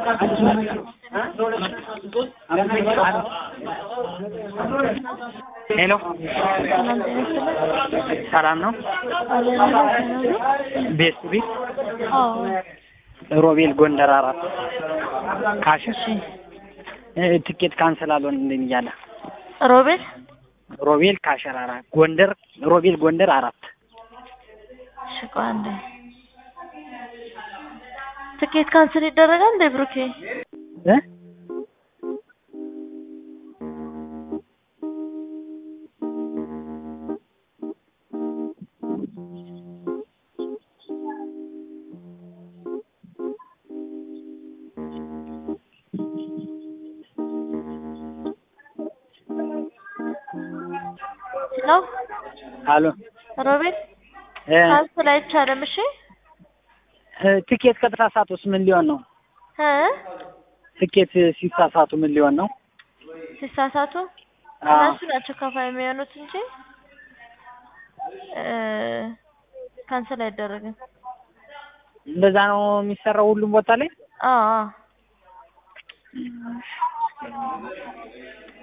ሄሎ ሰላም ነው? ቤት ቤት ሮቤል ጎንደር አራት ካሽ ትኬት ካንስል አልሆንልኝ እያለ ሮቤል ሮቤል ካሸር አራት ጎንደር ሮቤል ጎንደር አራት እሺ ቆይ አንዴ ትኬት ካንስል ይደረጋል እንዴ ብሩኬ? እ ነው አሎ ሮቤል እ ካንስል አይቻልም። እሺ ትኬት ከተሳሳቱስ ምን ሊሆን ነው? እ ትኬት ሲሳሳቱ ምን ሊሆን ነው? ሲሳሳቱ አዎ። እነሱ ናቸው ከፋይ የሚሆኑት እንጂ እ ካንስል አይደረግም። እንደዛ ነው የሚሰራው ሁሉም ቦታ ላይ? አዎ አዎ